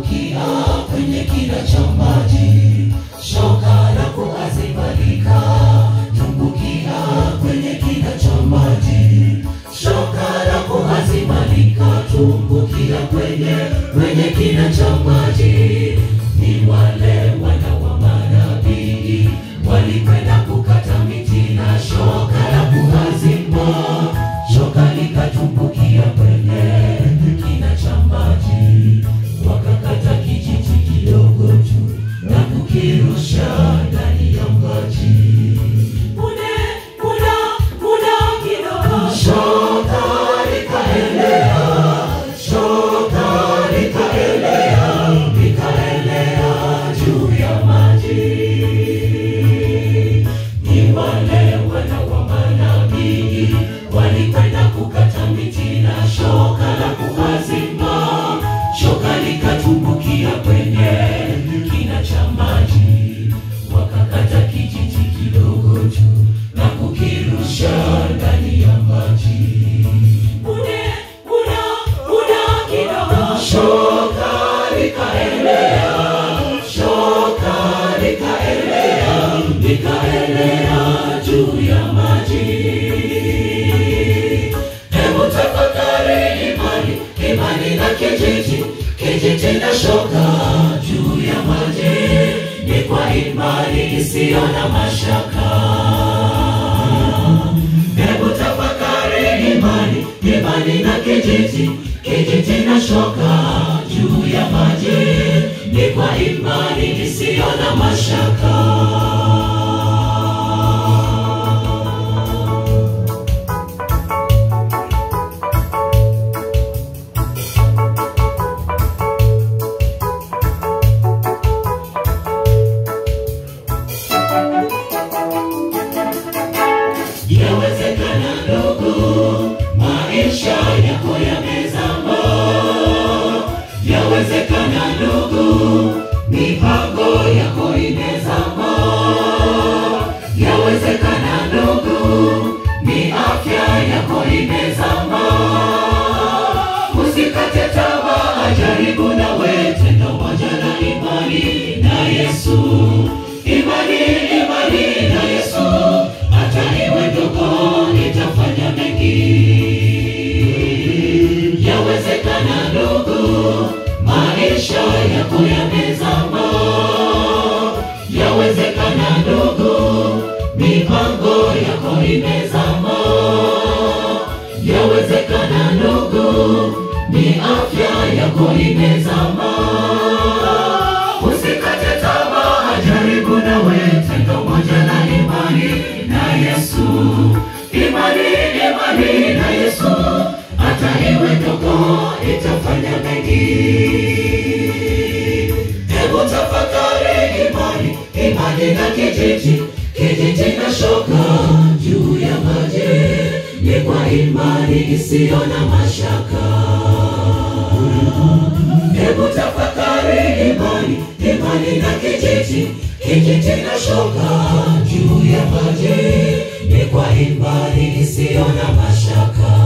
tumbukia kwenye kina cha maji, shoka la kuazibalika, tumbukia kwenye kina cha maji, shoka la kuazibalika, tumbukia kwenye kwenye kina cha maji. Ni wale wana wa manabii walikwenda kukata miti na shoka la kuazima, shoka likatumbukia kwenye kina cha maji, wakakata kijiti kidogo tu na kukirusha ndani ya maji. Punde muda muda kidogo, shoka likaelea, shoka likaelea, likaelea juu ya maji ni wale wana wa manabii walikwenda kukata miti na shoka la kuazima, shoka likatumbukia kwenye kina cha maji, wakakata kijiti kidogo tu na kukirusha ndani ya maji. Punde muda muda kidogo, shoka likaelea, shoka likaelea, likaelea juu ya maji. Hebu tafakari imani, imani na kijiti, kijiti na shoka juu ya maji, ni kwa imani isiyo na mashaka. Hebu tafakari imani, imani na kijiti, kijiti na shoka juu ya maji, ni kwa imani isiyo na mashaka. Yawezekana ndugu, maisha yako yamezama. Yawezekana ndugu, mipango yako imezama. Yawezekana ndugu, ni afya yako imezama. Usikate tamaa, jaribu nawe tendo moja na imani na Yesu. Imani, imani na Yesu, hata iwe ndogo itafanya mengi. Yawezekana ndugu, maisha yako yamezama. Yawezekana ndugu, mipango yako imezama. Yawezekana ndugu, ni afya yako imezama. Usikate tamaa, jaribu nawe tendo moja na imani na Yesu. Imani, imani na Yesu, hata iwe ndogo itafanya mengi. Hebu tafakari imani, imani na kijiti, kijiti na shoka juu ya maji, ni kwa imani isiyo na mashaka. Hebu tafakari imani, imani na kijiti, kijiti na shoka juu ya maji, ni kwa imani isiyo na mashaka.